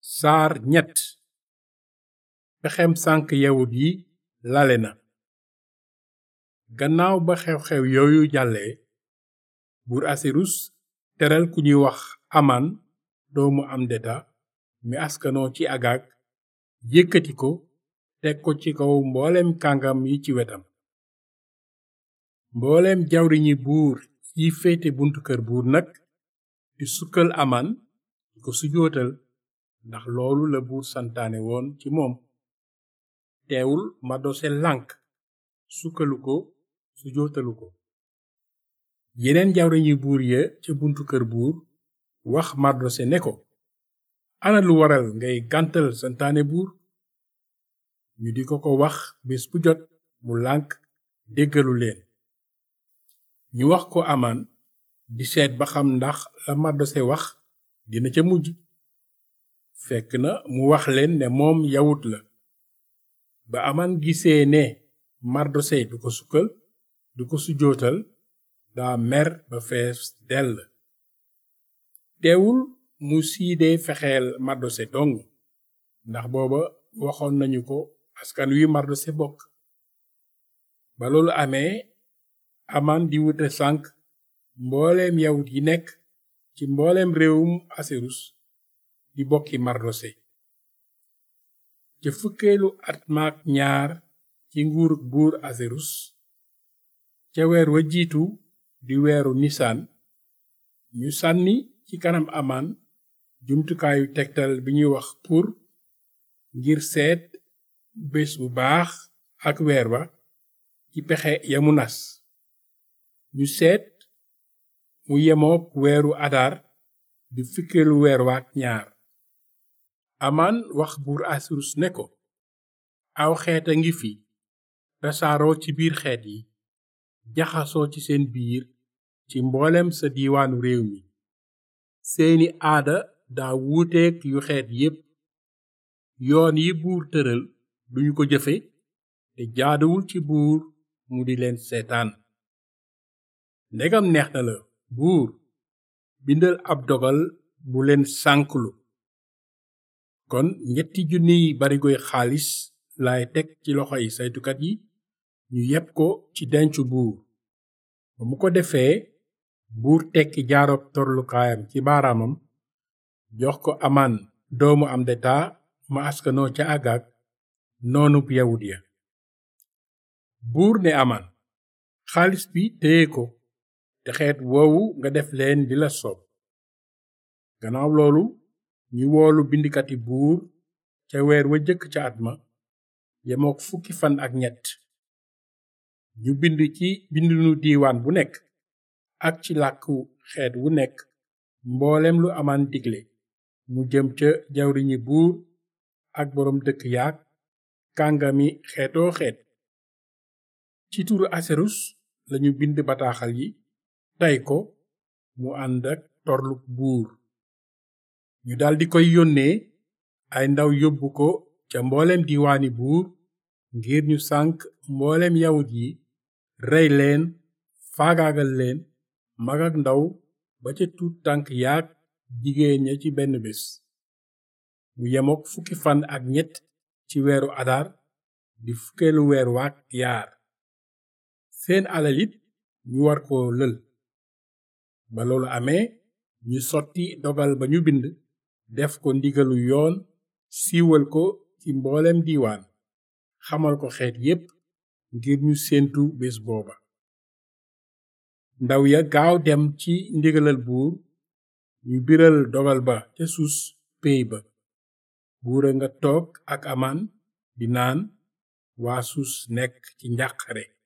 saar ñett pexem sànk yawut yi lale na gannaaw ba xew-xew yooyu jàllee buur asirus teral ku ñuy wax aman doomu amdeta mi askanoo ci agag yëkkati ko teg ko ci kaw mbooleem kàngam yi ci wetam mbooleem jawriñi buur yi féete buntu kër buur nag di sukkal aman di ko sujootal ndax loolu la buur santaane woon ci moom teewul mardose lànk sukkalu ko sujootalu ko yeneen jawriñi buur ya ca buntu kër buur wax mardose ne ko ana lu waral ngay gàntal santaane buur ñu di ko ko wax bés bu jot mu lànk déggalu leen ñu wax ko aman di seet ba xam ndax la mardose wax dina ca mujj fekk na mu wax leen ne moom yawut la ba aman gisee ne mardose du ko sukkal du ko sujootal daa mer ba fees dell teewul mu siidee fexeel mardose dong ndax booba waxoon nañu ko askan wi mardose bokk ba loolu amee aman di wute sànk mbooleem yawut yi nekk ci mbooleem réewum asirus di bokki mardose ca fukkeelu at maak ñaar ci nguuruk buur asirus ca weer wa jiitu di weeru nisaan ñu sànni ci kanam aman jumtukaayu tegtal bi ñuy wax pour ngir seet bés bu baax ak weer ba ci pexe yamu nas ñu seet mu yemook weeru adar di fukkeelu weer waak ñaar aman wax buur asirus ne ko aw xeet a ngi fi tasaaroo ci biir xeet yi jaxasoo ci seen biir ci mboolem sa diiwaanu réew mi seeni aada daa wuuteek yu xeet yépp yoon yi buur tëral duñu ko jëfe te jaaduwul ci buur mu di leen seetaan ndegam neex na la buur bindal ab dogal bu leen sànklu kon ñetti junniy barigoy xaalis laay teg ci loxoy saytukat yi ñu yeb ko ci dencu buur ba mu ko defee buur tekki jaarob torlukaayam ci baaraamam jox ko aman doomu amdeta ma askanoo ca agag noonub yawut ya buur ne aman xaalis bi téye ko te xeet woowu nga def leen di la soob gannaaw loolu ñu woolu bindikati buur ca weer wa jëkk ca at ma yemook fukki fan ak ñett ñu bind ci bindunu diiwaan bu nekk ak ci làkku xeet wu nekk mboolem lu amaan digle mu jëm ca jawriñi buur ak boroom dëkk yaak kàngami xeetoo xeet ci turu aserus lañu bind bataaxal yi tay ko mu ànd ak torluk buur ñu daldi koy yónnee ay ndaw yóbbu ko ca mbooleem diiwaani buur ngir ñu sànk mbooleem yawut yi rey leen faagaagal leen mag ak ndaw ba ca tuut tànk yaag jigéen ña ci benn bés mu yemook fukki fan ak ñett ci weeru adar di fukkeelu weer waak yaar seen alal it ñu war ko lël ba loolu amee ñu sotti dogal ba ñu bind def ko ndigalu yoon siiwal ko ci mboolem diiwaan xamal ko xeet yépp ngir ñu séentu bés booba ndaw ya gaaw dem ci ndigalal buur ñu biral dogal ba ca suus péy ba buura nga toog ak aman di naan waa suus nekk ci njàqare